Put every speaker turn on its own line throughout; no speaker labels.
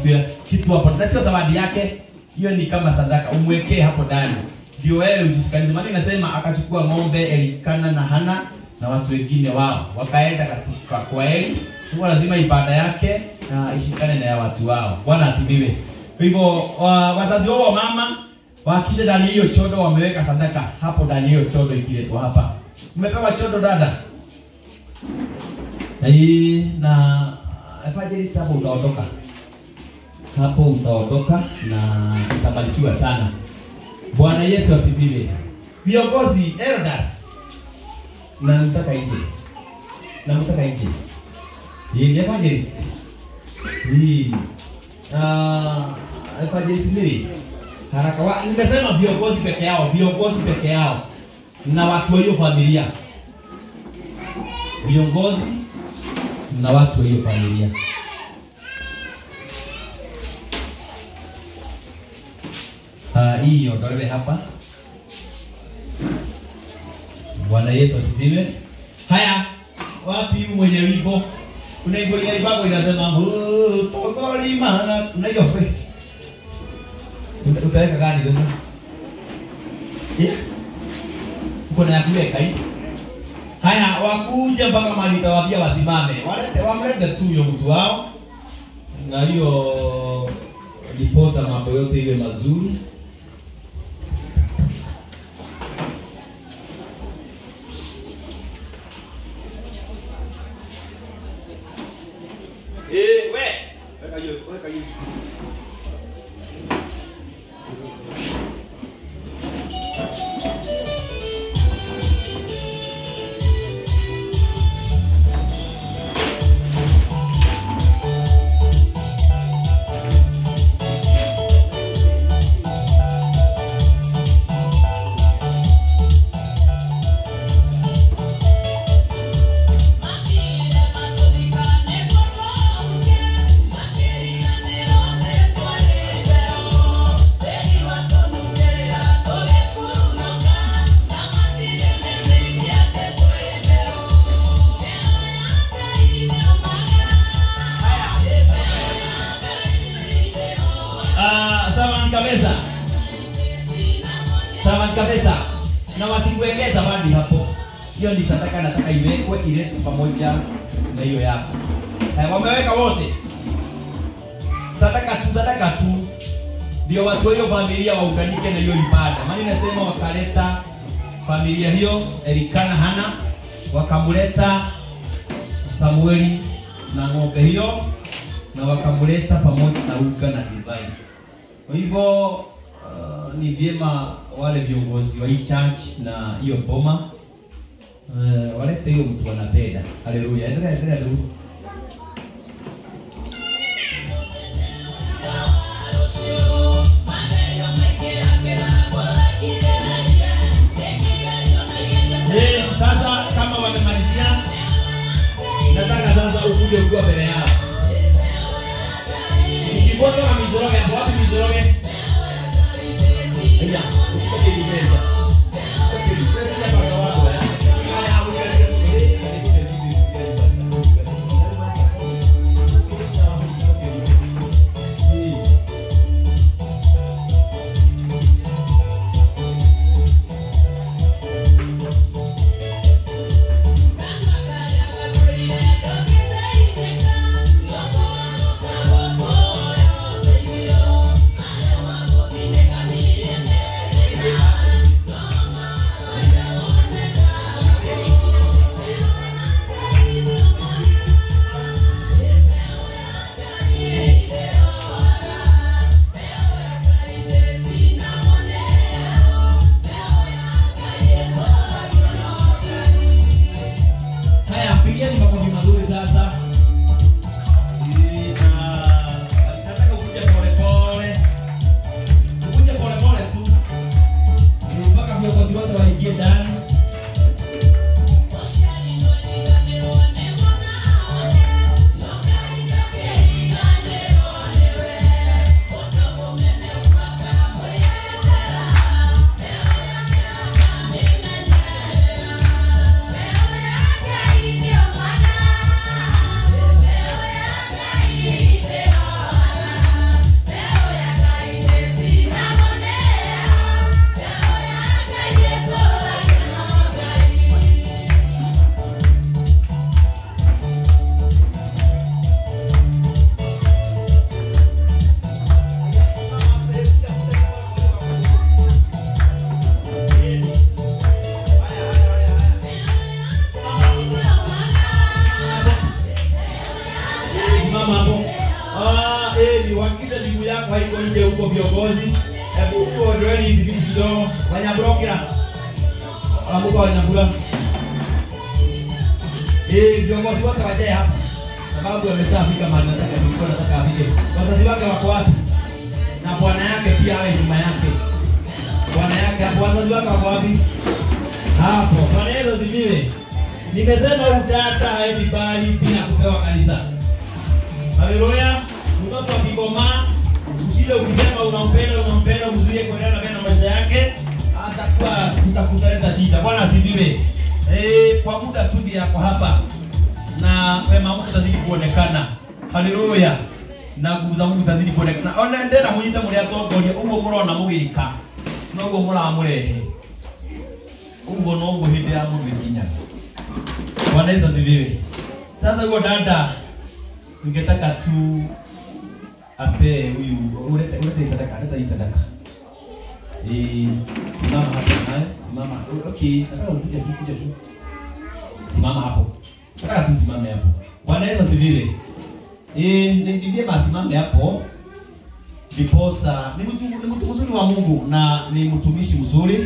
kitu ya, kitu hapo na sio zawadi yake hiyo ni kama sadaka umwekee hapo ndani ndio wewe ujisikanize maana inasema akachukua ng'ombe Elikana na Hana na watu wengine wao wakaenda katika kwa Eli kwa lazima ibada yake na ishikane na ya watu wao bwana asibiwe kwa hivyo wa, wazazi wao wa mama wahakikishe ndani hiyo chodo wameweka sadaka hapo ndani hiyo chodo ikiletwa hapa umepewa chodo dada na hii na evangelist hapo utaondoka hapo utaondoka na utabarikiwa sana bwana yesu asifiwe viongozi elders na mtaka nje na mtaka nje hii ni evangelist hii uh, evangelist mbili haraka wa, nimesema viongozi peke yao viongozi peke yao na watu wa hiyo familia viongozi na watu wa hiyo familia uh, hii iondolewe hapa bwana yesu asifiwe haya wapi huyu mwenye wimbo kuna wimbo inaibako inasema "Oh, tokolimana kuna hiyo kwe Uta- utaweka gani sasa yeah. uko na ya kuweka hii haya wakuja mpaka mali tawabia wasimame walete wamlete tu huyo mtu wao na hiyo ndiposa mambo yote iwe mazuri Eh, we, weka hiyo, weka hiyo. Ah, sawa kabisa. Sawa kabisa. Na wasikuwekee zawadi hapo. Hiyo ni sadaka nataka iwekwe iletwe pamoja na hiyo yako. Eh, wameweka wote. Sadaka tu, sadaka tu. Ndio watu wa hiyo familia waunganike na hiyo ibada. Maana inasema wakaleta familia hiyo Elikana Hana wakamleta Samueli na ng'ombe hiyo na wakamleta pamoja na uga na divai. Kwa hivyo uh, ni vyema wale viongozi wa hii church na hiyo boma uh, walete hiyo mtu wanapenda. Haleluya, endelea endelea tu. Eh, sasa kama wamemalizia, nataka sasa ukuje ukiwa mbele yao. Ukifuata na mizoroge, hapo wapi mizoroge? Aya, ukoke ni meza. Ukoke ni meza ya baba wako eh. Haya, hapo uhakikize miguu yako haiko nje huko viongozi. Hebu tuondoeni hizi vitu kidogo. Wanyamburokera. Amuka Wanyambura. Eh, viongozi wote wajae hapa. Sababu ameshafika mahali nataka nilikuwa nataka afike. Wazazi wake wako wapi? Na bwana yake pia awe nyuma yake. Bwana yake hapo wazazi wake wako wapi? Hapo. Bwana Yesu asifiwe. Nimesema utata haendi bali bila kupewa kanisa. Haleluya. Mtoto akikomaa usile ukisema unampenda unampenda uzuie kuendelea na na maisha yake atakuwa tutakutaleta shida. Bwana asifiwe. Eh, kwa muda tu yako hapa na wema Mungu utazidi kuonekana. Haleluya. Na nguvu za Mungu zitazidi kuonekana. Ona ndera munyite muri atongoria uguo murona mugika. Na uguo muramurehe. Uguo no uguo hindi ya mundu ikinyaga. Bwana Yesu asifiwe. Sasa huyo dada ningetaka tu ape huyu ulete ulete hii sadaka, leta hii sadaka. Eh, simama hapo naye, simama. Okay, nataka ukuje tu kuja tu. Simama hapo. Nataka tu simame hapo. Bwana Yesu asifiwe. Eh, ni ni vyema asimame hapo. Ndiposa ni mtu ni mtu mzuri wa Mungu na ni mtumishi mzuri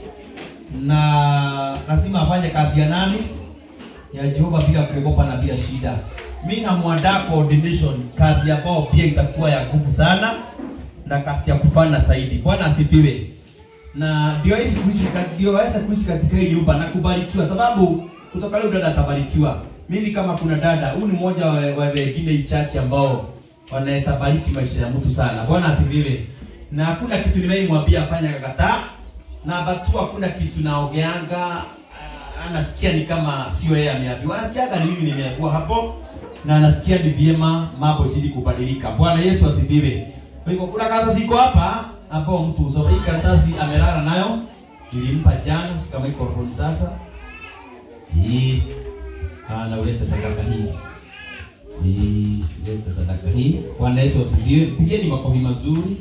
na lazima afanye kazi ya nani? ya Jehova bila kuogopa na bila shida. Mimi namwandaa coordination, kazi ambayo pia itakuwa ya nguvu sana na kazi ya kufana zaidi. Bwana asifiwe. Na ndio aweze kuishi ndio aweze kuishi katika hii nyumba na kubarikiwa, sababu kutoka leo dada atabarikiwa. Mimi kama kuna dada, huu ni mmoja wa wa wengine hii church ambao wanaweza bariki maisha ya mtu sana. Bwana asifiwe. Na hakuna kitu nimeimwambia afanye akakataa, na batu hakuna kitu naongeanga anasikia ni kama sio yeye ameambiwa, anasikiaga ni mimi nimeambiwa hapo, na anasikia ni vyema mambo zidi kubadilika. Bwana Yesu asifiwe. Kwa hivyo kuna karatasi iko hapa ambao mtu usome. Hii karatasi amelala nayo, nilimpa jana, shika microphone sasa. Hii ana ulete sadaka hii. Hii ulete sadaka hii. Bwana Yesu asifiwe. Pigeni makofi mazuri.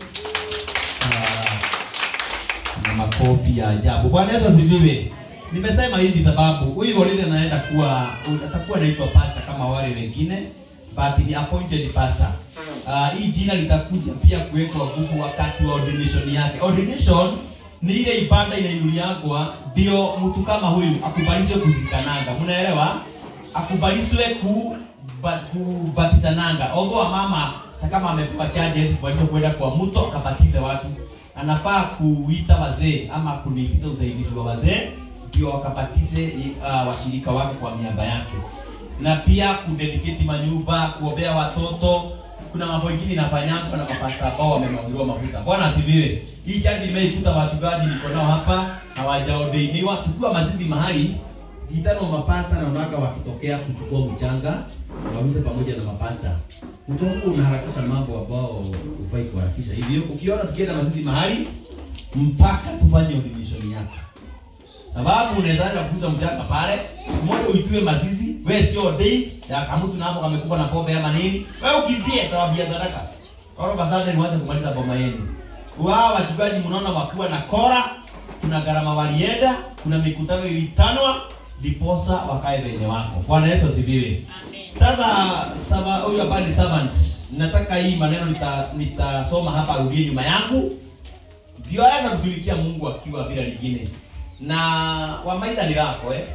Ah, na makofi ya ajabu. Bwana Yesu asifiwe. Nimesema hivi sababu huyu already anaenda kuwa atakuwa anaitwa pastor kama wale wengine but ni appointed pastor. Uh, hii jina litakuja pia kuwekwa nguvu wakati wa ordination yake. Ordination ni ile ibada inainuliagwa ndio mtu kama huyu akubalishwe kuzikananga. Mnaelewa? Akubalishwe ku ba, kubatizananga. Ongo mama hata kama amepewa charge Yesu kubalishwa kwenda kwa mto akabatize watu. Anafaa kuita wazee ama kuniingiza usaidizi wa wazee ndio wakabatize uh, washirika wake kwa miamba yake, na pia kudedicate manyumba, kuombea watoto. Kuna mambo mengine inafanyangwa na mapasta ambao wamemwagiliwa mafuta. Bwana asifiwe. Hii chaji nimeikuta wachungaji niko nao hapa hawajaordainiwa, tukiwa mazizi mahali gitano mapasta na unaga wakitokea kuchukua mchanga wauze pamoja na mapasta. Mtongo unaharakisha mambo ambao hufai kuharakisha. Hivyo ukiona tukienda mazizi mahali mpaka tufanye ordination yako sababu unaweza enda kuuza mchanga pale, siku moja uitue mazizi, wewe sio ordained, ya kama mtu napo amekufa na pombe ama nini, wewe ukimbie sababu ya sadaka. Koro basada nianze kumaliza boma yenu. Wao wachungaji mnaona wakiwa na kora, kuna gharama walienda, kuna mikutano ilitanwa, diposa wakae wenye wako. Bwana Yesu asifiwe. Sasa saba huyu hapa ni servant. Nataka hii maneno nita nitasoma hapa rudie nyuma yangu. Ndio aweza kutumikia Mungu akiwa bila lingine na Wamaida ni lako eh?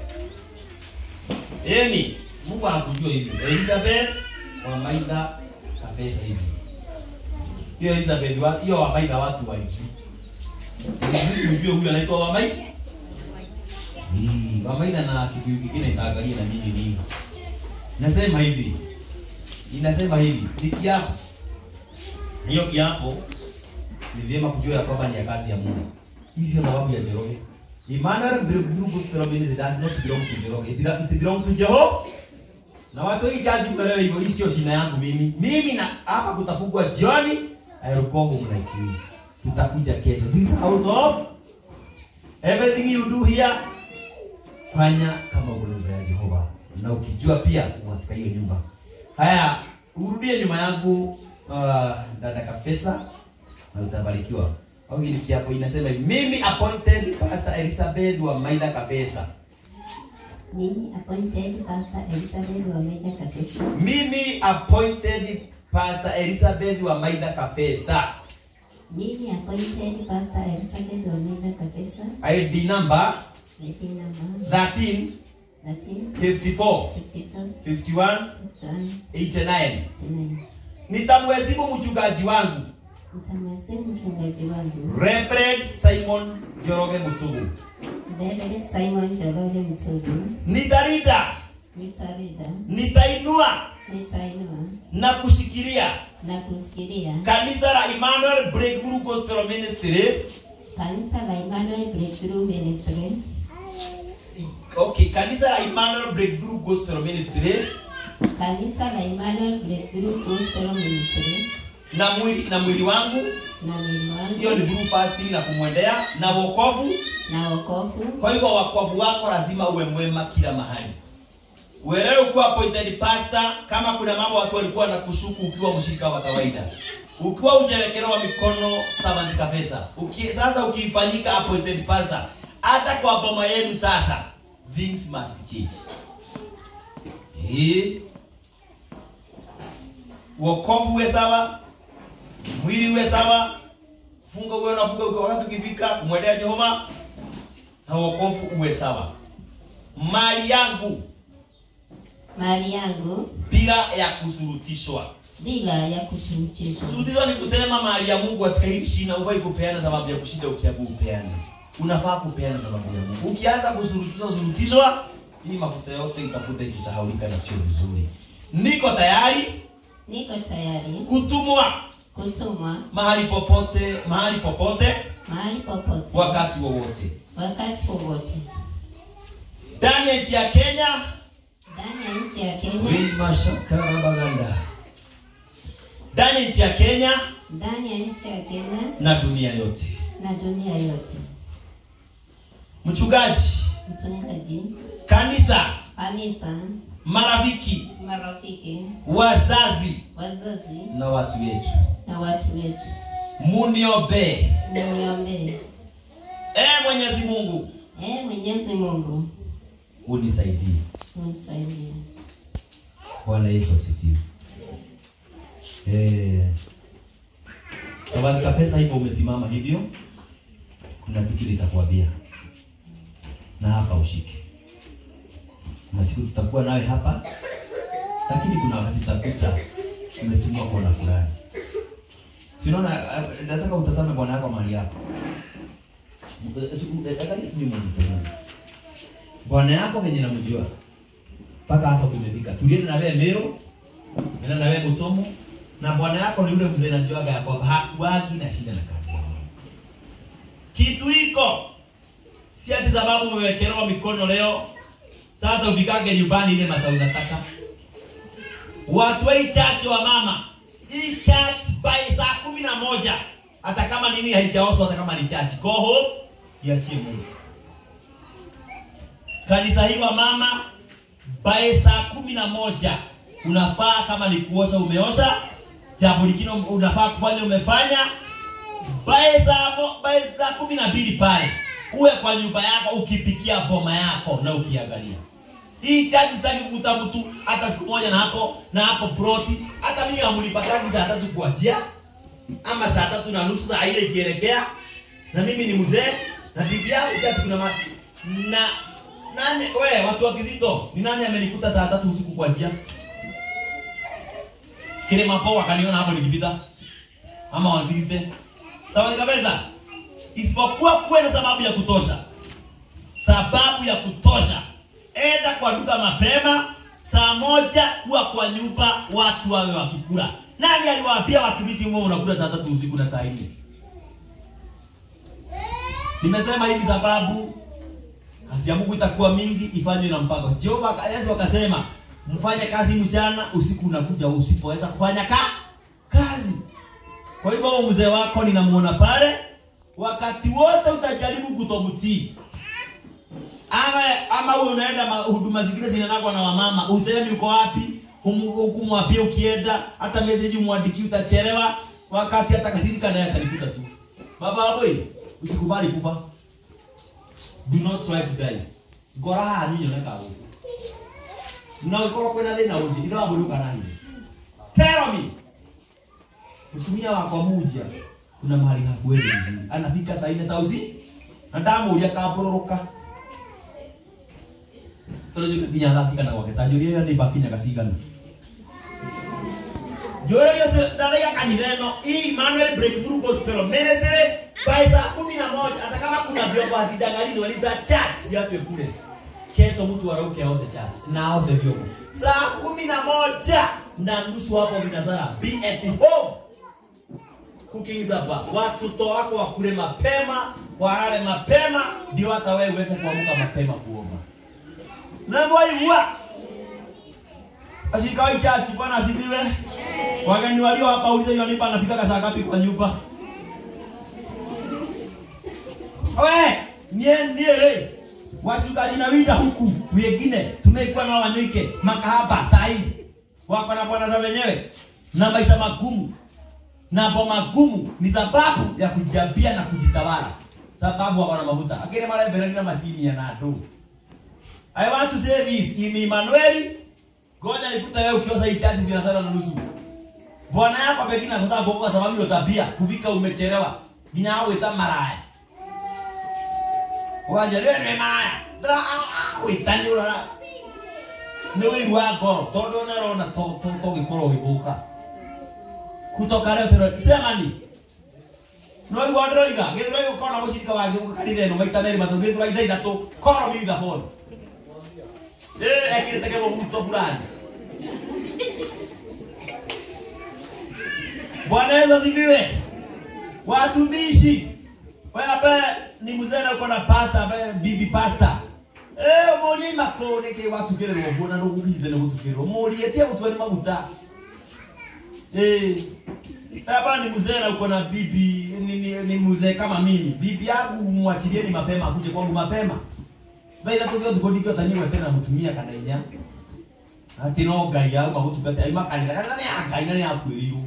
Yaani Mungu anakujua hivi. Elizabeth Wamaida kabisa hivi. Hiyo Elizabeth wa hiyo Wamaida watu waiki. Mzuri ujue huyu anaitwa Wamaida. Hii Wamaida na kitu kingine itaangalia na nini nini. Nasema hivi. Inasema hivi, ni kiapo. Hiyo kiapo ni vyema kujua ya kwamba ni ya kazi ya Mungu. Hii sio sababu ya Njoroge. Emmanuel group gospel ministry does not belong to Njoroge. It belong- It belong to Jehova. Na watu hii chaji mnaelewa hivyo, hii sio shina yangu mimi. Mimi na hapa kutafungwa jioni, aerokongo mnaikiwi. Tutakuja kesho. This house of everything you do here fanya kama uko nyumba ya Jehova. Na ukijua pia uko katika hiyo nyumba. Haya, urudie nyuma yangu uh, dada Kafesa na utabarikiwa. Au hili kiapo inasema hivi, mimi appointed Pastor Elizabeth wa Maida Kabesa.
Mimi appointed Pastor Elizabeth Wamega Kabisa.
Mimi appointed Pastor Elizabeth wa Maitha Kapesa.
Nini appointed Pastor Elizabeth Omega Kapesa,
ID number
ID number
13
13
54
54
51
1
89.
9.
Nitamheshimu mchungaji wangu
Mtamwesimu mchungaji wangu
Reverend Simon Joroge Mutugu.
Reverend Simon Njoroge Mtugu,
Nitalinda,
nitarida,
nitainua
nitainua
na kushikilia
na kufikiria
kanisa la Emmanuel Breakthrough Gospel Ministry.
kanisa la Emmanuel Breakthrough Ministry,
Okay, kanisa la Emmanuel Breakthrough Gospel Ministry
kanisa la Emmanuel Breakthrough Gospel Ministry
na mwili na mwili wangu,
na mwili
hiyo
wangu
ni through fasting na kumwendea na wokovu.
na wokovu.
Kwa hivyo wokovu wako lazima uwe mwema kila mahali. Uelewe kuwa appointed pastor, kama kuna mambo watu walikuwa na kushuku ukiwa mshirika wa kawaida, ukiwa hujawekelewa mikono servant kabisa, uki, sasa ukifanyika appointed pastor, hata kwa boma yenu sasa, things must change. Eh, wokovu uwe sawa, mwili uwe sawa, funga uwe unafunga ukiwa wakati ukifika kumwendea Jehova na wokovu uwe sawa. Mali yangu
Mali yangu
bila ya kusurutishwa.
bila ya kushurutishwa.
Kusurutishwa ni kusema mali ya Mungu katika hili shina hufai kupeana sababu ya kushinda ukiabu upeane. Unafaa kupeana sababu ya Mungu. Ukianza kusurutishwa surutishwa, hii mafuta yote itakuta ikisahaulika na sio vizuri. Niko tayari
Niko tayari
kutumwa
kutumwa
mahali popote, mahali popote,
mahali popote
wakati wowote.
wakati wowote
Ndani ya nchi ya Kenya,
ndani ya nchi ya Kenya,
Wima Shakara Baganda. Ndani ya nchi ya Kenya
ndani ya nchi ya Kenya
na dunia yote.
na dunia yote.
Mchungaji,
Mchungaji,
kanisa,
kanisa,
marafiki,
marafiki,
wazazi
wazazi
na watu wetu,
na watu wetu,
muniombee.
muniombee.
Ee Mwenyezi Mungu,
Ee Mwenyezi Mungu
unisaidie.
unisaidie.
Bwana Yesu asifiwe. Eh. Sababu kapesa hivyo umesimama hivyo, kuna kitu nitakwambia na hapa ushike. Kuna siku tutakuwa nawe hapa, lakini kuna wakati tutapita umetumwa kona fulani. Si unaona, eh, nataka utazame bwana yako mahali yako. Eh, si- eh, Angalia tu nyuma mtazame. Bwana yako venye namjua mpaka hapa tumefika. Tulienda na wewe Meru, tulienda na wewe Mutomo, na bwana yako ni yule mzee najuaga ya kwamba hakuagi na shida na kazi ya Mungu. Kitu iko si ati sababu umewekelewa mikono leo, sasa ufikage nyumbani ile masaa unataka. Watu wa hii church wa mama, hii church by saa kumi na moja hata kama nini haijaoswa, hata kama ni church, go home, iachie Mungu. Kanisa hii wa mama by saa kumi na moja unafaa kama ni kuosha umeosha, jambo lingine unafaa kufanya umefanya. By saa mo- by saa kumi na mbili pale uwe kwa nyumba yako ukipikia boma yako na ukiangalia hii chaji. Sitaki kukuta mtu hata siku moja na hapo na hapo ploti. Hata mimi hamlipataki saa tatu kuachia ama saa tatu na nusu saa ile ikielekea, na mimi ni mzee na bibi yangu si ati kuna ma... na nani we watu wa Kizito, ni nani amenikuta saa tatu usiku kwa njia? Kile mapo wakaniona hapo nikipita. Ama wanziste. Sawa kabisa. Isipokuwa kuwe na sababu ya kutosha. Sababu ya kutosha. Enda kwa duka mapema saa moja kuwa kwa nyumba watu wawe wakikula. Nani aliwaambia watumishi mwe unakula saa tatu usiku na saa nne? Nimesema hivi sababu kazi ya Mungu itakuwa mingi, ifanywe na mpango. Jehova Yesu akasema, mfanye kazi mchana, usiku unakuja usipoweza kufanya ka kazi. Kwa hivyo huyo mzee wako ninamuona pale, wakati wote utajaribu kutomtii ama ama wewe unaenda ma- huduma zingine zinanagwa na wamama, usemi uko wapi, hukumwambia ukienda, hata message umwandikie, utachelewa, wakati hata kashirika naye atalikuta tu. Baba boy, usikubali kufa. Do not try to die. Ngora haha ninyo neka guku. Na ukorwo kwina thina ungi itha wabuluka na hinya. Tell me, Mtumia wako muja kuna mahali hakueli vizuri. Anafika saa nne saa usiku. Na ndamuria kabororoka. Tolo jika kinya ngasi kana gwake. Tanjuria ni bakinya gasigana. Joyo yose ndaleka kanitha ĩno hii Emmanuel Breakthrough Gospel Ministry by saa kumi na moja hata kama kuna vyombo hazijangalizwa ni za church siatwe kule kesho mtu arauke aose church na aose vyombo saa kumi na moja na nusu hapo vinasara be at home cooking hapa watoto wako wakule mapema walale mapema ndio hata wewe uweze kuamka mapema kuomba na mwaigua ashika hii church bwana asifiwe wageni walio hapa ulize hiyo nipa anafika saa ngapi kwa nyumba we nie nie washukaji na wida huku wengine tumekuwa na wanyoike makahaba sahi wako na bwana za wenyewe na maisha magumu na mambo magumu ni sababu ya kujiambia na kujitawala sababu hawana mafuta akire mara mbele na masini ya nado I want to say this in Emmanuel ngoja nikuta wewe ukiosa hii chati bila sana na nusu bwana yako pekina kwa sababu kwa sababu ndio tabia kufika umechelewa nginya hao ita maraya waje leo ni maraya dra uitani ula ni wiru wako todo na rona to to to gikoro ibuka kutoka leo tero sema ni no iwa droiga githira yuko na mushirika wake ukakanitha ino maita meri matu githira itha ithatu koro mimi the phone eh ekirite kemo buto fulani Bwana Yesu asifiwe. Watumishi. Wewe ambaye ni mzee na uko na pasta ambaye bibi pasta. Eh, muri makone ke watu kile robo na robo kile na watu kile. Muri etia utwani maguta. Eh. Hapa ni mzee na uko na bibi ni, ni, ni mzee kama mimi. Bibi yangu mwachilieni mapema akuje kwangu mapema. Vaida tusio tukondikio tanyiwe tena mtumia kana inya. Ati no ngai au magutungate ai makanitha kana ni ngai na ni akwiriru.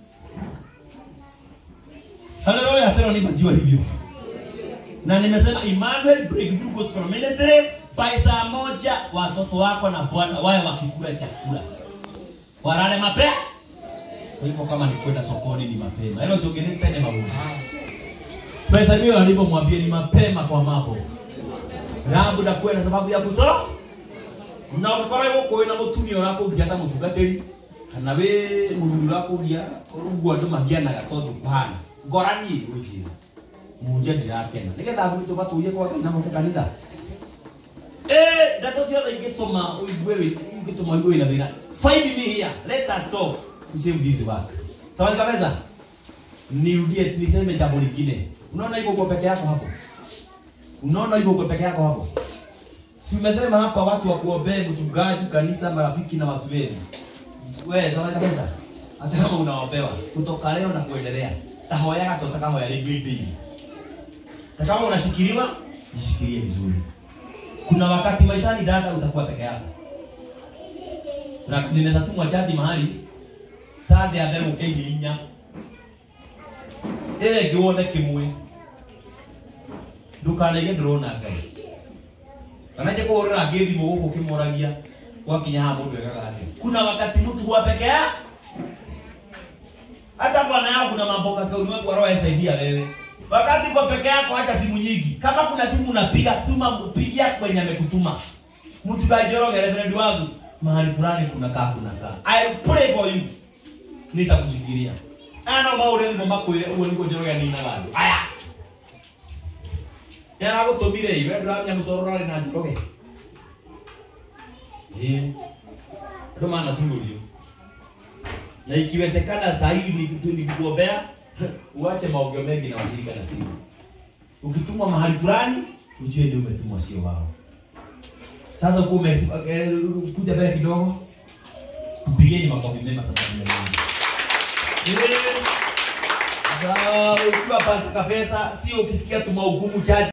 Haleluya, tena nimejua hivyo. Na nimesema Emmanuel Breakthrough Gospel Ministry by saa moja watoto wako na Bwana wawe wakikula chakula. Walale mapema. Kwa hivyo kama ni kwenda sokoni ni mapema. Hilo sio geni tena mabudu. Pesa hiyo alipomwambia ni mapema kwa mambo. Labda kwenda sababu ya kutoa. Na ukakora yuko kwena mutumia urakugia ta mutungatiri kana we mundu urakugia uguo andu mahianaga tondu kuhana ngorani ujira munje ndirakena nigetha gwitå matårie kwa ngai na moke kanitha eh ndeto ciothe ingĩtũma ũigue wĩ- ingĩtũma ũigue wĩna thĩna find me here let us talk to save this work sawa kabisa nirudie niseme jambo lingine unaona hivyo uko peke yako hapo unaona hivyo uko peke yako hapo si umesema hapa watu wa kuombea mchungaji kanisa marafiki na watu wenu wewe sawa kabisa hata kama unaombewa kutoka leo na kuendelea tahoyaga to takahoya rĩngĩ ndĩi na kama unashikiliwa jishikilie vizuri kuna wakati maishani dada utakuwa peke yako na ninaweza tumwa chaji mahali saa ya mbere ũkeire inya ĩyo ĩngĩ wone kĩmwe ndũkanaige ndũrona ngai kana nje kũhũrĩra ngĩ thimũ gũkũ ũkĩmoragia gwakinya haha mũndũ ekaga atĩa kuna wakati mtu huwa peke yake hata bwana yako kuna mambo katika ulimwengu wa roho yasaidia wewe wakati uko peke yako acha simu nyingi kama kuna simu unapiga tuma mpigia kwenye amekutuma mtu kajoroge reverend wangu mahali fulani kuna kaa kuna kaa i pray for you nitakushikilia ana maure ngo makwire uwo niko njoroge nina bado aya yana gutumire iwe ndũramenya mũcoro rarĩ na njoroge ĩĩ andũ manacugũrio na ikiwezekana saa hii ni- nikikuombea uache maongeo mengi na washirika na simu ukitumwa mahali fulani ujue ndio umetumwa sio wao sasa uko kuja mbele kidogo mpigeni makofi mema sababu ya Mungu Eh, sasa ukiwa pasta kafesa sio ukisikia tuma hukumu chache